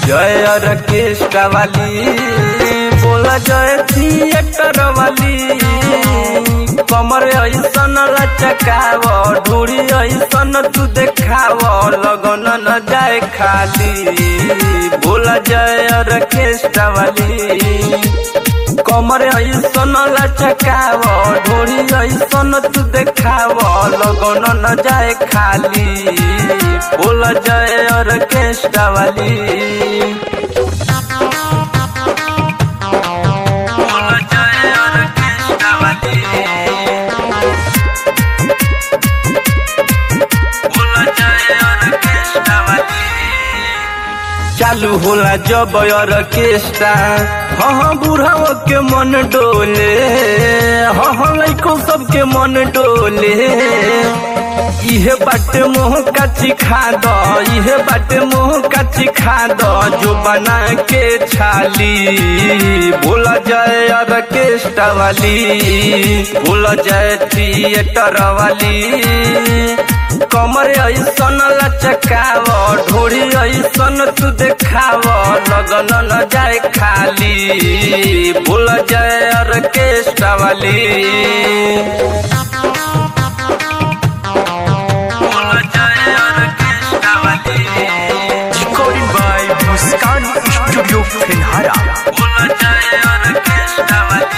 जय ऑर्केस्ट्रा वाली बोला जय थिएटर वाली कमर ऐसन लचकाव ढूढ़ी ऐसन तू देखाव लगन न जाए खाली बोला जय ऑर्केस्ट्रा वाली कमर ऐसन लचकाव ढोरी ऐसन तू देखाव लगन न जाए खाली बोल जय ऑर्केस्ट्रा वाली बोल जय ऑर्केस्ट्रा वाली बोल जय ऑर्केस्ट्रा वाली चालू होला जब ऑर्केस्ट्रा हाँ हाँ बुढ़ाओ के मन डोले हाँ हाँ लड़को सबके मन डोले इहे बाटे मोह काची खा दो इहे बाटे मोह काची खा दो जो बना के छाली बोला जाए ऑर्केस्ट्रा वाली बोला जाए थिएटर वाली कमर ऐसन लचकाव ढोरी ऐसन तू देखाव लगन न जाए खाली बोल जाए ऑर्केस्ट्रा वाली बोल जाए ऑर्केस्ट्रा वाली Recording by Muskan Studio Finhara. बोल जाए ऑर्केस्ट्रा वाली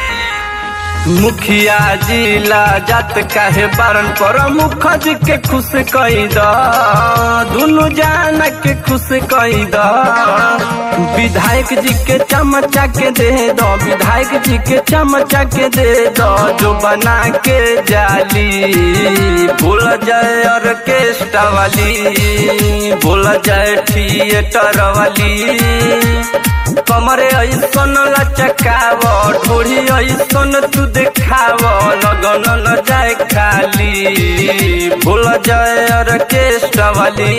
मुखिया जिला जात काहे बारन पर मुखज के खुश कई द दुनु जान के खुश कई द विधायक जी के चमचा के दे दो विधायक जी के चमचा के दे दो जो बना के जाली बोल जाए ऑर्केस्ट्रा वाली बोल जाए थिएटर वाली कमरे ऐसन लचकाव ढोरी ऐसन तू देखाव लगन न जाए खाली भूल जाए ऑर्केस्ट्रा वाली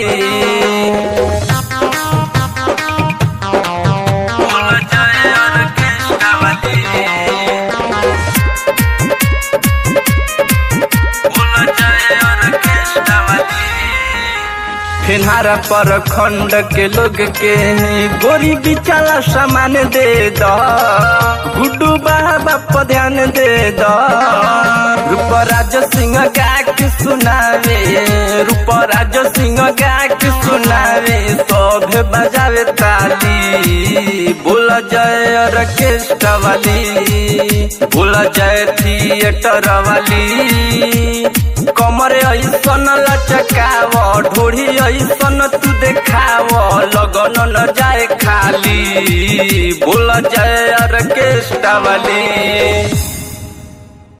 भूल जाए ऑर्केस्ट्रा वाली भूल जाए ऑर्केस्ट्रा वाली फिनहारा पर खंड के लोग के गोरी बिचारा सामान दे दो गुड्डू बाबा पर ध्यान दे दो रूपराज सिंह गा के सुनावे रूपराज सिंह गा के सुनावे सभे बजावे ताली बोल जय ऑर्केस्ट्रा वाली बोल जय थिएटर वाली कमर ऐसन लचकाव ढोरी ऐसन तू देखाव लगन न जाए खाली बोल जाए ऑर्केस्ट्रा वाली